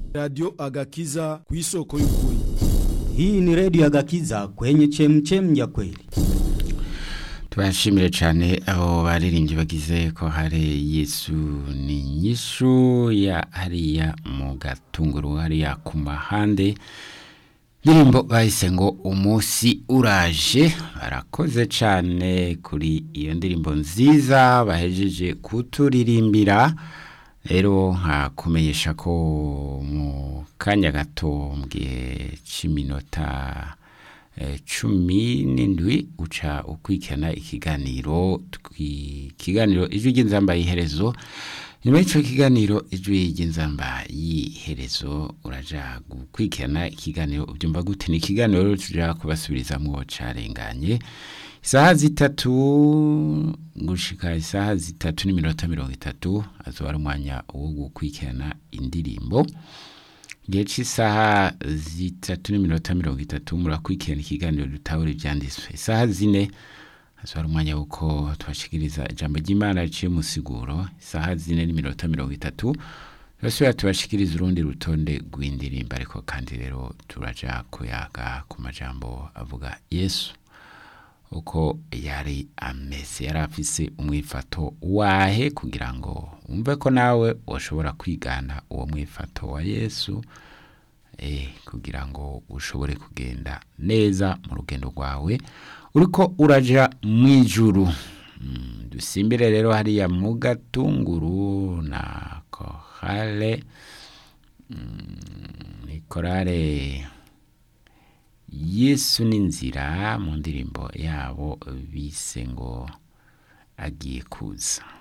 Radio Agakiza ku isoko y'ukuri. Hii ni redio ya Gakiza kwenye chemchem ya kweli. Tubashimire cyane abo baririmbyi bagize ko hari Yesu ni nyishu ya hariya mu gatunguru hariya ku mahande ndirimbo bahise ngo umunsi uraje barakoze cyane kuri iyo ndirimbo nziza bahejeje kuturirimbira rero nkakumenyesha ko mu kanya gato mu gihe cy'iminota cumi n'indwi uca ukurikirana ikiganiro ikiganiro ijwi ry'inzamba y'iherezo nyuma y'icyo kiganiro ijwi ry'inzamba y'iherezo uraja gukurikirana ikiganiro ubyumva gute ni ikiganiro rero tujya kubasubirizamo carenganye isaha zitatu gushika isaha zitatu n'iminota mirongo itatu azoba ari umwanya wo gukurikirana indirimbo igihe cy'isaha zitatu n'iminota mirongo itatu murakurikirana ikiganiro dutahura ibyanditswe isaha zine azoba ari umwanya w'uko tubashikiriza ijambo ry'imana riciye mu siguro isaha zine n'iminota mirongo itatu turasubira tubashikiriza urundi rutonde rw'indirimbo ariko kandi rero turaja kuyaga ku majambo avuga yesu uko yari ameze yari afise umwifato wahe kugira ngo wumve ko nawe washobora kwigana uwo mwifato wa yesu kugira ngo ushobore kugenda neza mu rugendo rwawe uriko uraja mu ijuru dusimbire rero hariya mu gatunguru na kohale ni korale yesu n'inzira mu ndirimbo yabo bise ngo agiye kuza